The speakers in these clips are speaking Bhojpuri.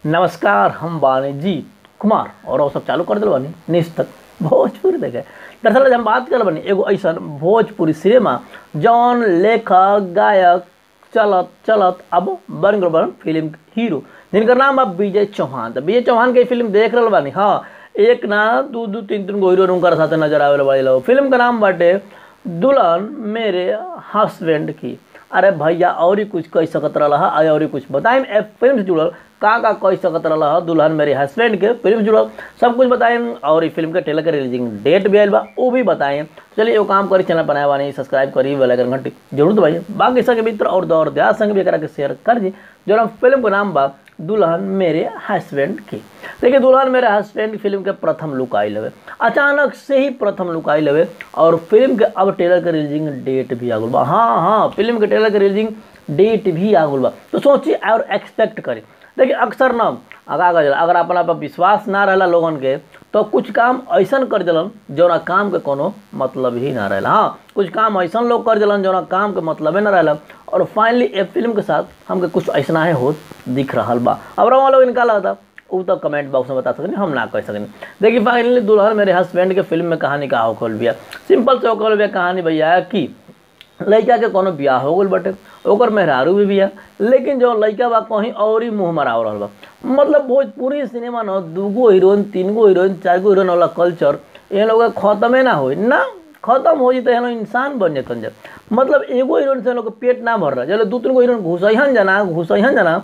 नमस्कार हम बानी जी कुमार और वो सब चालू कर दिल बानी निस्तक भोजपुरी देखे दरअसल आज हम बात कर बानी एगो ऐसा भोजपुरी सिनेमा जौन लेखक गायक चलत चलत अब बन गल बन फिल्म के हीरो जिनकर नाम बा विजय चौहान तो विजय चौहान के फिल्म देख रहल बानी हाँ एक ना दू दू तीन तीन गो हीरो उनकर साथे नजर आवे वाले लोग फिल्म का नाम बाटे दुल्हन मेरे हस्बैंड की अरे भैया और ही कुछ कह सकत रहा है और ही कुछ बताएं ए फिल्म से जुड़ल का का कह सकत रहा है दुल्हन मेरे हस्बैंड के फिल्म से जुड़ल सब कुछ बताएं और ई फिल्म के ट्रेलर के रिलीजिंग डेट भी आयल बा वो भी बताएं चलिए वो काम करी चैनल बनाए बानी सब्सक्राइब करी बेल आइकन घंटी जरूर दबाइए बाकी संग मित्र और दौर दयाल संग भी एकरा के शेयर कर दी जो फिल्म का नाम बा दुल्हन मेरे हस्बैंड की देखिए दुल्हन मेरे हस्बैंड फिल्म के प्रथम लुक आई लवे अचानक से ही प्रथम लुक आई लवे और फिल्म के अब ट्रेलर के रिलीजिंग डेट भी आ गल बा हाँ हाँ फिल्म के ट्रेलर के रिलीजिंग डेट भी आ गल बा तो सोचिए और एक्सपेक्ट करें देखिए अक्सर ना आगा आगा चला अगर अपना पर विश्वास ना रहला लोगन के तो कुछ काम ऐसा कर दिलन जौना काम के कोनो मतलब ही ना रहला हाँ कुछ काम ऐसा लोग कर दिलन जौना काम के मतलब ना रहला और फाइनली ए फिल्म के साथ हमके कुछ ऐसा है हो दिख रहा बा अब रहा लोग इनका लगता वो तो कमेंट बॉक्स में बता सकते हम ना कह सकते देखिए फाइनली दुल्हन मेरे हस्बैंड के फिल्म में कहानी का होखल भैया सिंपल से होखल भैया कहानी भैया कि लड़का के कोनो बियाह हो गल बटे ओकर मेहरारू भी बिया लेकिन जो लड़का बा कहीं और ही मुँह मराव रहल बा मतलब भोजपुरी सिनेमा न दूगो हीरोइन तीन गो हीरोइन चार गो हीरोइन वाला कल्चर ये लोग खत्मे ना हो ना खत्म हो जते हैं इंसान बन जतन जब मतलब एगो हीरोइन से लोग पेट ना भर रहा चलो दू तीन गो हीरोइन घुसैहन जना घुसैहन जना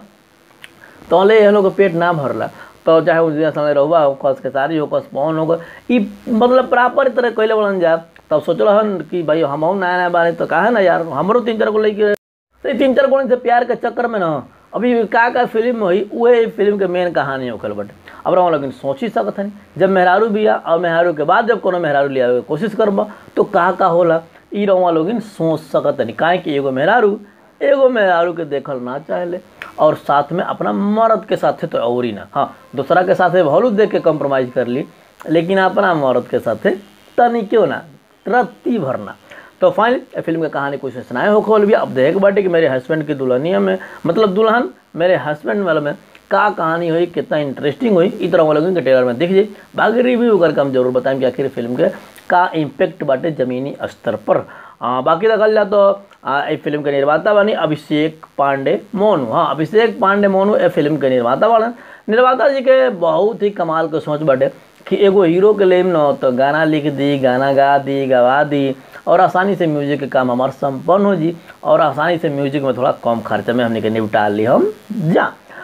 तले ये लोग के पेट ना भरला तो चाहे उस दिन समय रहुआ हो कस के सारी हो कस पौन हो ई मतलब प्रॉपर तरह कैले बड़न जा तब सोचल हन कि भाई हम नया नया बानी तो कहा ना यार हमरो तीन चार गो लड़के तो तीन चार गो से प्यार के चक्कर में ना अभी का का फिल्म हुई वही फिल्म के मेन कहानी होखल बटे अब रहा लेकिन सोच ही सकत हन जब मेहरारू बिया और मेहरारू के बाद जब कोनो मेहरारू लिया कोशिश करबा तो का का होला ई रहा लोग सोच सकत हन काहे कि एगो मेहरारू एगो मेहरारू के देखल ना चाहले और साथ में अपना मर्द के साथे तो और ही ना हाँ दूसरा के साथे भलू देख के कम्प्रोमाइज़ कर ली लेकिन अपना मर्द के साथे तनी क्यों ना रत्ती भरना तो फाइनल फिल्म की कहानी कुछ सुनाए हो खोल भी अब देख बाटे कि मेरे हस्बैंड की दुल्हनिया में मतलब दुल्हन मेरे हस्बैंड वाले में का कहानी हुई कितना इंटरेस्टिंग हुई इस तरह वाले के ट्रेलर में देख जाइए बाकी रिव्यू करके हम जरूर बताएं कि आखिर फिल्म के का इम्पेक्ट बाटे जमीनी स्तर पर आ, बाकी देखल जाए तो ए फिल्म के निर्माता बनी अभिषेक पांडे मोनू हाँ अभिषेक पांडे मोनू ए फिल्म के निर्माता बने निर्माता जी के बहुत ही कमाल के सोच बाटे कि एगो हीरो के लेम न तो गाना लिख दी गाना गा दी गवा दी और आसानी से म्यूजिक के काम हमारा संपन्न हो जी और आसानी से म्यूजिक में थोड़ा कम खर्चे में हमने के निपटा ली हम जा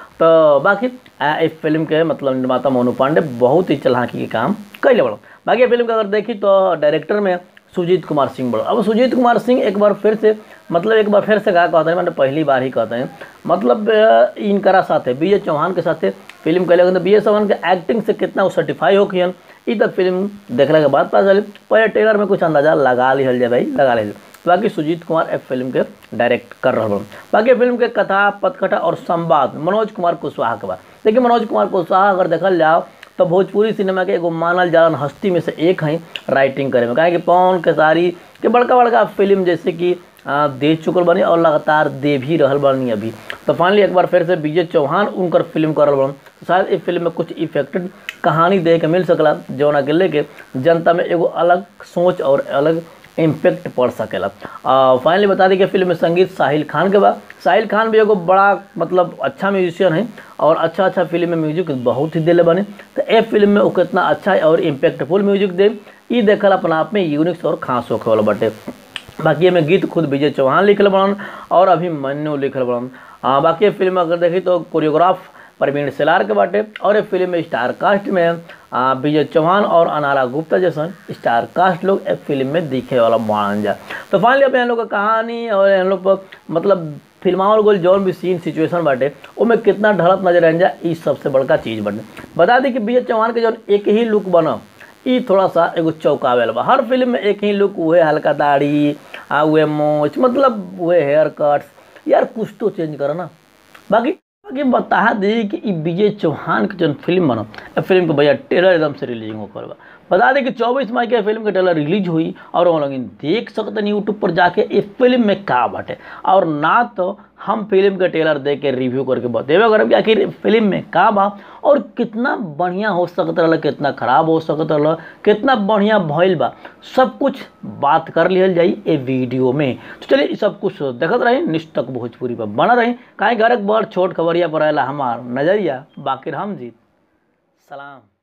तो बाकी इस फिल्म के मतलब निर्माता मोनू पांडे बहुत ही चलाकी के काम कैले बड़ो बाकी फिल्म का अगर देखी तो डायरेक्टर में सुजीत कुमार सिंह बड़ो अब सुजीत कुमार सिंह एक बार फिर से मतलब एक बार फिर से कहा कहते हैं मैंने पहली बार ही कहते हैं मतलब इनकरा साथ है विजय चौहान के साथ फिल्म कैले तो विजय चौहान के एक्टिंग से कितना वो सर्टिफाई हो किन ई तक फिल्म देखने के बाद पता चले पहले ट्रेलर में कुछ अंदाजा लगा लिहल जाए भाई लगा लिहल बाकी सुजीत कुमार ए फिल्म के डायरेक्ट कर रहा हूँ बाकी फिल्म के कथा पथकथा और संवाद मनोज कुमार कुशवाहा के बाद देखिए मनोज कुमार कुशवाहा अगर देखल जाओ तो भोजपुरी सिनेमा के एगो मानल जालन हस्ती में से एक हैं राइटिंग करे में काहे कि पवन खेसारी के बड़का बड़का फिल्म जैसे कि दे चुकल बनी और लगातार दे भी रहल बनी अभी तो फाइनली एक बार फिर से विजय चौहान उनकर फिल्म करल बन तो शायद इस फिल्म में कुछ इफेक्टेड कहानी देख के मिल सकला जौना के लेके जनता में एगो अलग सोच और अलग इम्पेक्ट पड़ सकेला फाइनली बता दी कि फिल्म में संगीत साहिल खान के बाद साहिल खान भी एगो बड़ा मतलब अच्छा म्यूजिशियन है और अच्छा अच्छा फिल्म में म्यूजिक बहुत ही दिले बने तो ए फिल्म में वो कितना अच्छा और इम्पैक्टफुल म्यूजिक दे ये देखल अपना आप में यूनिक्स और खास होखे वाला बटे बाकी में गीत खुद विजय चौहान लिखल बनन और अभी मन्नू लिखल बनन बाकी फिल्म अगर देखी तो कोरियोग्राफ प्रवीण सेलार के बाटे और एक फिल्म में स्टार कास्ट में विजय चौहान और अनारा गुप्ता जैसन स्टार कास्ट लोग एक फिल्म में दिखे वाला मान जा तो फाइनली अब हम लोग का कहानी और हम लोग पर मतलब फिल्माओं गोल जौन भी सीन सिचुएशन बाटे उसमें कितना ढलत नजर आन जा इस सबसे बड़का चीज़ बने बता दी कि विजय चौहान के जौन एक ही लुक बना ई थोड़ा सा एगो चौंकावेल बा हर फिल्म में एक ही लुक हुए हल्का दाढ़ी आ हुए मोच मतलब हुए हेयर कट्स यार कुछ तो चेंज करो ना बाकी बाकी बता दी कि ई विजय चौहान के जौन फिल्म बना फिल्म के भैया ट्रेलर एकदम से रिलीजिंग होकर बा बता दें कि 24 मई के फिल्म के ट्रेलर रिलीज हुई और वो लोग देख सकते हैं यूट्यूब पर जाके इस फिल्म में का बाटे और ना तो हम फिल्म के ट्रेलर देख के रिव्यू करके बतेबे करब कि आखिर फिल्म में का बा और कितना बढ़िया हो सकत रहल कितना खराब हो सकत रहल कितना बढ़िया भइल बा सब कुछ बात कर लिहल जाई ए वीडियो में तो चलिए ई सब कुछ देखत रही निष्ठक भोजपुरी पर बना रही काहे घर एक बड़ छोट खबरिया पर आएला हमार नजरिया बाकिर हम जीत सलाम